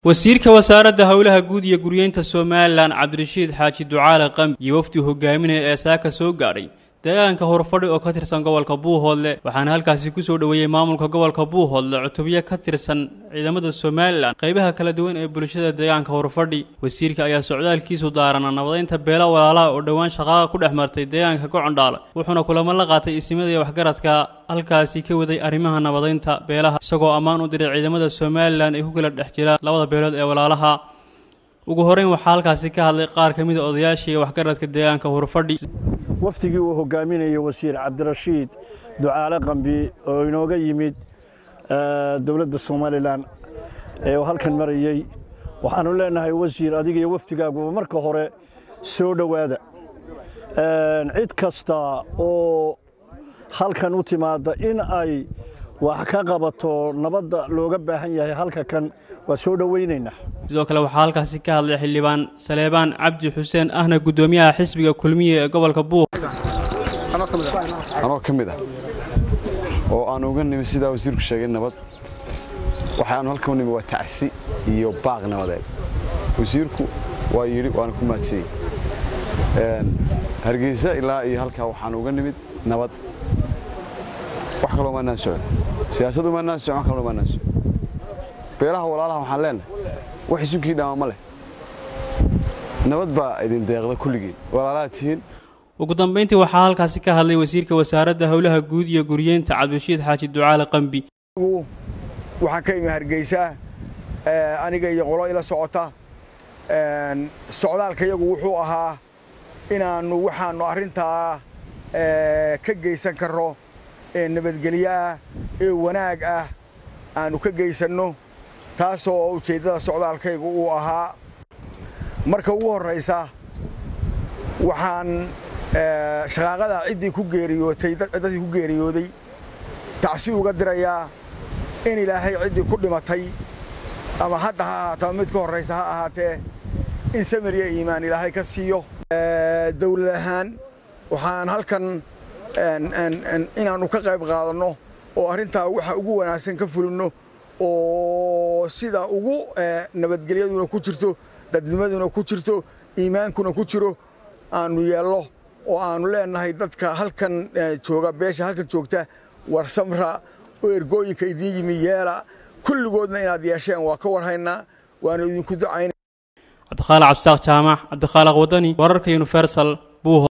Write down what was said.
wasiirka wasaaradda howlaha guud iyo guryeynta somalilan cabdirashiid xaaji ducaale qambi iyo wafdi hogaaminaya ee saaka soo gaadhay deegaanka horfadhi oo ka tirsan gobolka buuhoodle waxaana halkaasi kusoo dhoweeyey maamulka gobolka buuhoodle cutubyo ka tirsan ciidamada somalilan qaybaha kala duwan ee bulshada deegaanka horfadhi wasiirka ayaa socdaalkiisu daarana nabadaynta beelo walaalaha oo dhowaan shaqaaqa ku dhex martay deegaanka gocondhaale wuxuuna kulamo la qaatay isimada iyo waxgaradka halkaasi ka waday arrimaha nabadaynta beelaha isagoo ammaan u diray ciidamada somalilan ee ku kala dhex jira labada beelood ee walaalaha ugu horeyn waxaa halkaasi ka hadlay qaar ka mid a odayaashii iyo waxgaradka deegaanka horfadhi wafdigii uu hogaaminayay wasiir cabdirashiid ducaale qambi oo inooga yimid dowladda somalilan ee uu halkan marayey waxaanu leenahay wasiir adiga iyo wafdigaaguba marka hore soo dhowaada cid kasta oo halkan u timaadda in ay wax ka qabato nabadda looga baahan yahay halka kan waa soo dhowaynaynaa sidoo kale waxaa halkaasi ka hadlay xildhibaan saleebaan cabdi xuseen ahna guddoomiyaha xisbiga kulmiye ee gobolka buuq anoo ka mid ah oo aan uga nimi sidaa wasiirku sheegay nabad waxaanu halka u nimi waa tacsi iyo baaq nabadeed wasiirku waa yidhi waana ku maadsiyey hargeysa ilaa iyo halkaa waxaan uga nimid nabad wax kaloo maanaan socon siyaasadu maanaan socon wax kaloo maanaan socon beelaha walaalaha waxaan leenahay wax isunkii dhaama ma leh nabad baa idin deeqda kulligiin walaalaha tihiin ugu dambayntii waxaa halkaasi ka hadlay wasiirka wasaaradda howlaha guud iyo guryeynta cabdirashiid xaaji ducaale qambi waxaan ka imi hargeysa aniga iyo qolo ila socota socdaalka yagu wuxuu ahaa inaannu waxaannu arrintaa ka geysan karro ee nabadgelyo ah ee wanaag ah aannu ka geysanno taasoo ujeeddada socdaalkaygu uu ahaa marka ugu horraysa waxaan shaqaaqadaa ciddii ku geeriyootay dadkii ku geeriyooday tacsi uga dirayaa in ilaahay ciddii ku dhimatay ama hadda ha ahaato ama mid ka horraysa ha ahaatee in samir iyo iimaan ilaahay ka siiyo dawlad ahaan waxaan halkan inaannu ka qayb qaadanno oo arrintaa waxa ugu wanaagsan ka fulinno oo sida ugu nabadgelyaduna ku jirto dadnimaduna ku jirto iimaankuna ku jiro aannu yeello oo aannu leennahay dadka halkan jooga beesha halkan joogta war samra oo ergooyinka idiin yimi yeela kulligoodna inaad yeesheen waa ka warhaynaa waana idinku ducayna cabdikhaaliq cabdisaaq jaamac cabdikhaaliq wadani wararka universal buuho